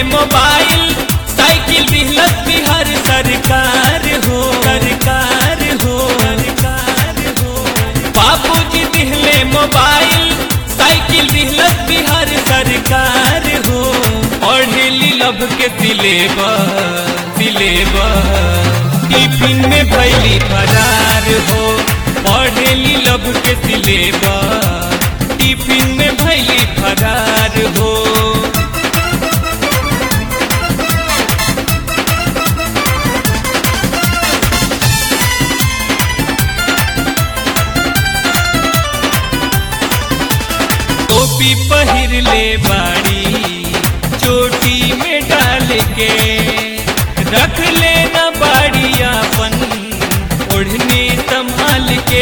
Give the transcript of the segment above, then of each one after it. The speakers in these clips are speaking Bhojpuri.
मोबाइल साइकिल दिहलत बिहार सरकार हो सरकार हो सरकार हो बाबूजी दिहले मोबाइल साइकिल दिहलत बिहार सरकार हो पढ़ेली लब के सिलेबस सिलेबस टिफिन में भैली फरार हो पढ़ेली लब के सिलेबस टिफिन में भैली फरार हो टोपी पहिर ले बाड़ी चोटी में डाल के रख लेना बाड़ी अपन ओढ़नी संभाल के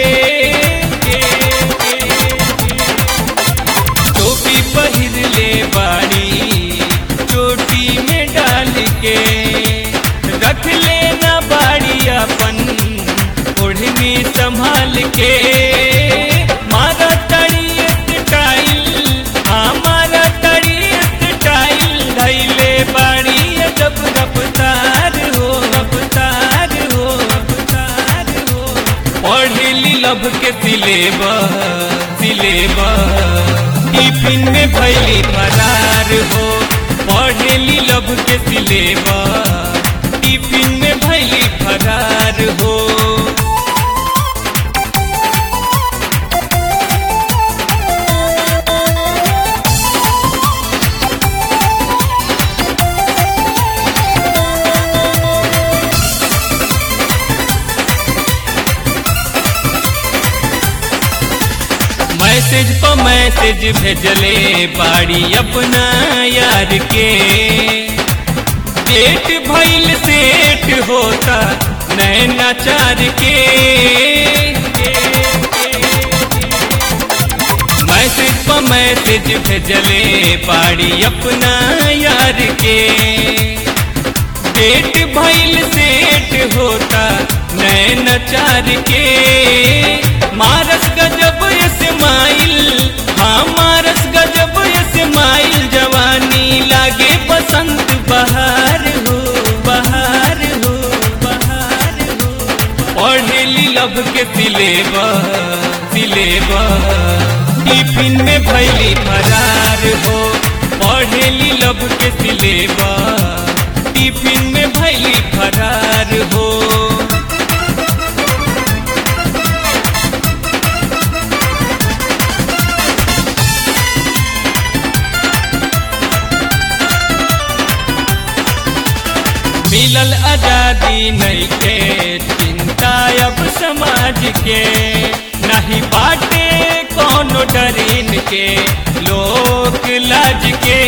टोपी पहिर ले बाड़ी चोटी में डाल के रख लेना बाड़ी अपन ओढ़नी संभाल के मारा तड़ी स्टाइल हमारा तड़ी स्टाइल धैले बाड़ी जब रफ्तार हो रफ्तार हो रफ्तार हो पढ़ली लब के सिलेबस सिलेबस टिफिन में भैली फरार हो पढ़ली लब के सिलेबस टिफिन में भैली फरार हो मैसेज पर मैसेज भेजले बाड़ी अपना यार के डेट भइल सेट होता नैना चार के मैसेज पर मैसेज भेजले बाड़ी अपना यार के डेट भइल सेट होता नैना चार के मारस गजब स्माइल हाँ मारस गजब स्माइल जवानी लागे बसंत बहार हो बहार हो बहार हो पढ़ेली लब के सिलेबस सिलेबस टिफिन में भैली फरार हो पढ़ेली लब के सिलेबस टिफिन में भैली फरार हो मिलल आजादी नहीं के चिंता अब समाज के नहीं बाटे कोनो डरीन के लोक लाज के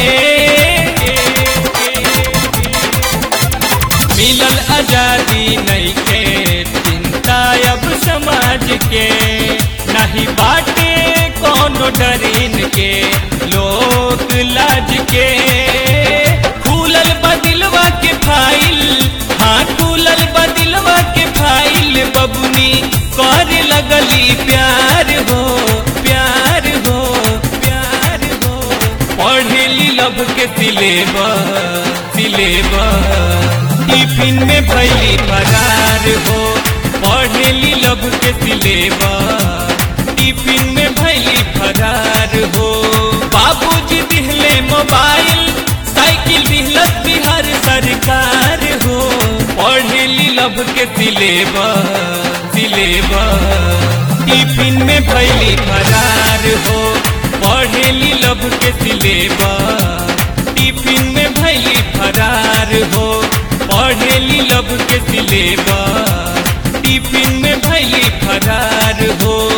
मिलल आजादी नहीं के चिंता अब समाज के नहीं बाटे कोनो डरीन के लोक लाज के खुलल बदिलवा के फाइल हाँ खुलल बदिलवा के फाइल बबुनी कर लगली प्यार हो प्यार हो प्यार हो पढ़ेली लब के सिलेबस सिलेबस टिफिन में भैली फरार हो पढ़ेली लब के सिलेबस टिफिन में भैली फरार हो बाबूजी दिहले मोबाइल साइकिल दिहलत बिहार सरकार हो पढ़ेली लब के सिलेबस सिलेबस टिफिन में भैली फरार हो पढ़ेली लब के सिलेबस टिफिन में भैली फरार हो पढ़ेली लब के सिलेबस टिफिन में भैली फरार हो